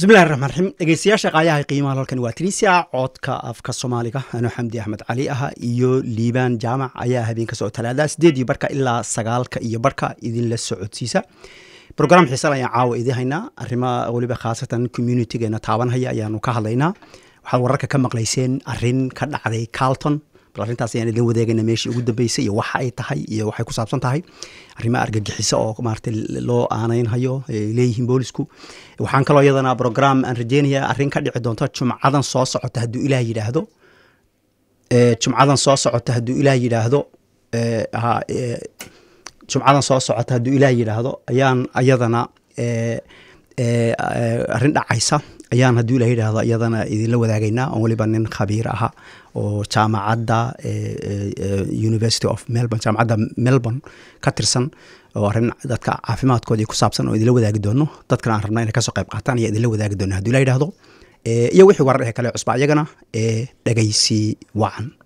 bismillahi raxmaan raxiim dhegeystayaasha qaayaha qiimaha halkan waa tunisia codka afka soomaaliga anoo xamdi axmed cali aha iyo liibaan jaamac ayaa habeenka soo talaada sideed iyo barka ilaa sagaalka iyo barka idinla socodsiisa brogram xiisal ayaan caawa idin haynaa arrimaha weliba khaasatan communitygeena taabanhaya ayaanu ka hadlaynaa waxaad wararka ka maqlayseen arin ka dhacday carlton bal arrintaas ayaan idin wadeegayna meeshii ugu dambeysay iyo waxa ay tahay iyo waxay ku saabsan tahay arrimo argagixiso oo maaragtay loo aanaynhayo ay leeyihiin boolisku waxaan kaloo iyadana program aan rajeynaya arrin ka dhici doonto jumcadan soo socota hadduu ilaah yidhaahdo jumcadan soo socota hadduu ilaah yidhaahdo jumcadan soo socota hadduu ilaah yidhaahdo ayaan ayadana arrin dhacaysa ayaan hadduu ilah yidhaahdo iyadana idinla wadaagaynaa oo weliba nin khabiir aha oo jaamacadda university of melbourne jaamacadda melbourne ka tirsan oo arrin dadka caafimaadkoodii ku saabsan oo idinla wadaagi doono dadkana aan rabna inay kasoo qayb qaataan ayaa idinla wadaagi doona hadduu ilah yidhaahdo iyo wixii warar ee kale cusba iyagana ee dhegaysi wacan